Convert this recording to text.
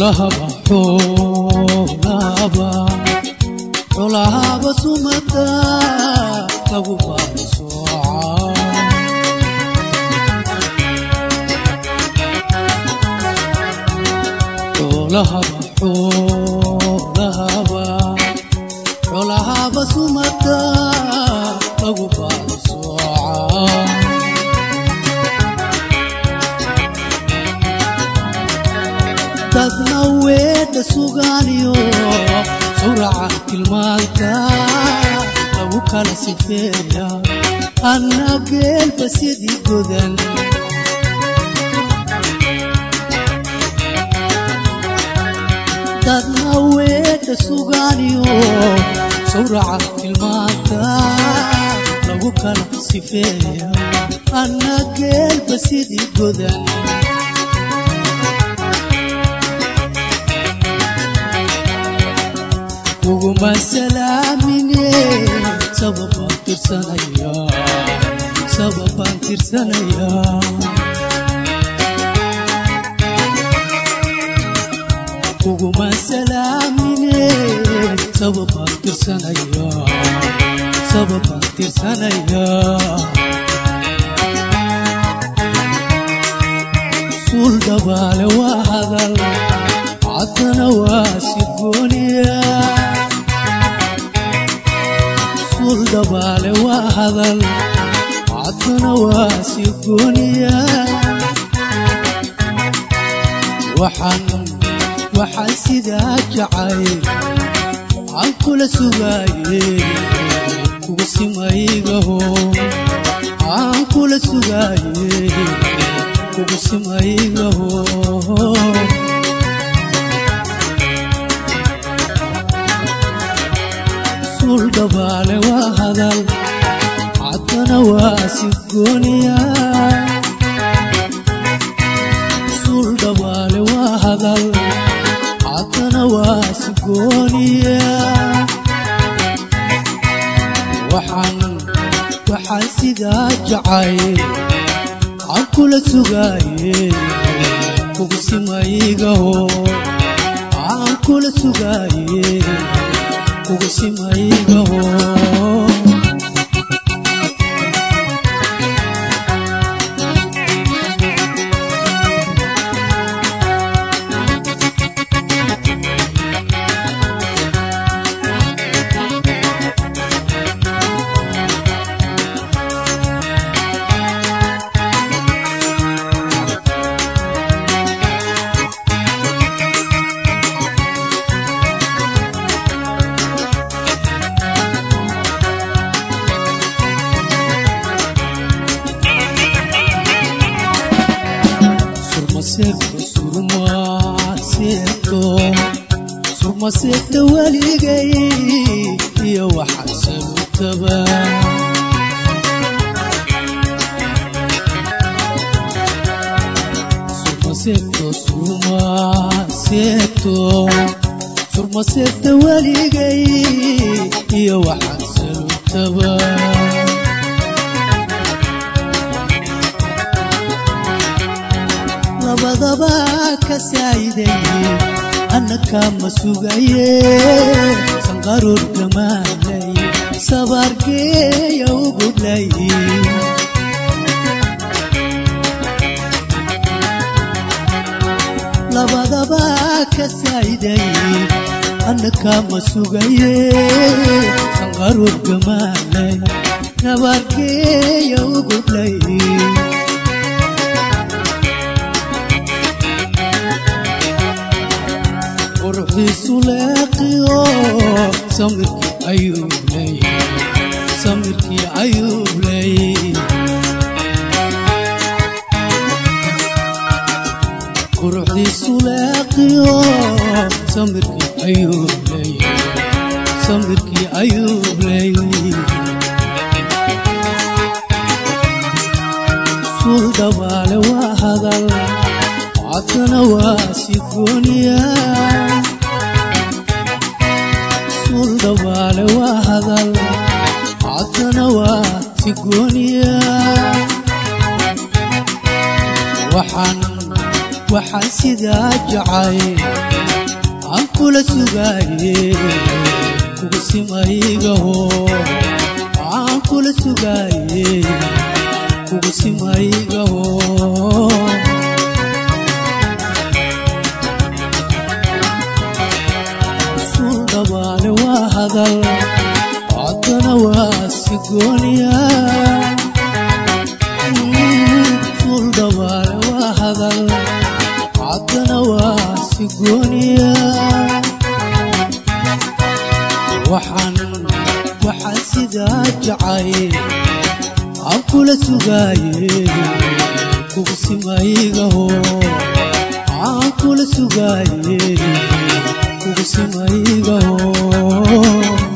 xolahaba xolahaba xolahaba sumada lagu baari sooca xolahaba xolahaba xolahaba sumada lagu baari sooca dadna weedha sugaaniyo sawraca tilmaanta lagu kala sifeeya anna geelba sidii godan dadna weedha sugaaniyo sawraca tilmaanta lagu kala sifeeya anna geelba sidii godan kuguma salaamine sababaan tirsanaya sababaan tirsanaya kuguma salaamine sababaan tirsanaya sababaan tirsanaya suul dhabaale waa hadal caddana waa sigooniya suul dhabaale waa hadal caddana waa sigooniya waxaan waxaan sidaa jacay aan kula sugaaye kugu simaygaho aan kula sugaaye kugu simaygaho suul dhabaale waa hadal caddana waa sigooniya suul dhabaale waa hadal caddana waa sigooniya waxaan waxaan sidaa jacay aan kula sugaaye kugu simaygaho aan kula sugaaye kugu simaygaho surmaseegto surmaseegto surmaseegta weligay iyo waxaa salutaba surmaseegto surmaseegto surmaseegta weligay iyo waxaa salutaba labadaba ka saayiday annaka ma sugaye sanqaroor gamaanay sabaargeeya u gudlay labadaba ka saayiday annaka ma sugaye sanqaroor gamaanay sabaargeeya u gudlay quruxdiisu leeqiyo samirkii ayuu ley samirkii ayuu ley quruxdiisu leeqiyo samirkii ayuu ley samirkii ayuu ley suul dhabaale waa hadal caddana waa sigooniya suul dhabaale waa hadal caddana waa sigooniya waxaan waxaan sidaa jacay aan kula sugaaye kugu simaygaho aan kula sugaaye kugu simaygaho suul dhabaale waa hadal codana waa sigooniya suul dhabaale waa hadal codana waa sigooniya waxaan waxaan sidaa jacay aan kula sugaaye kugu simaygaho aan kula sugaaye kugu simaygaho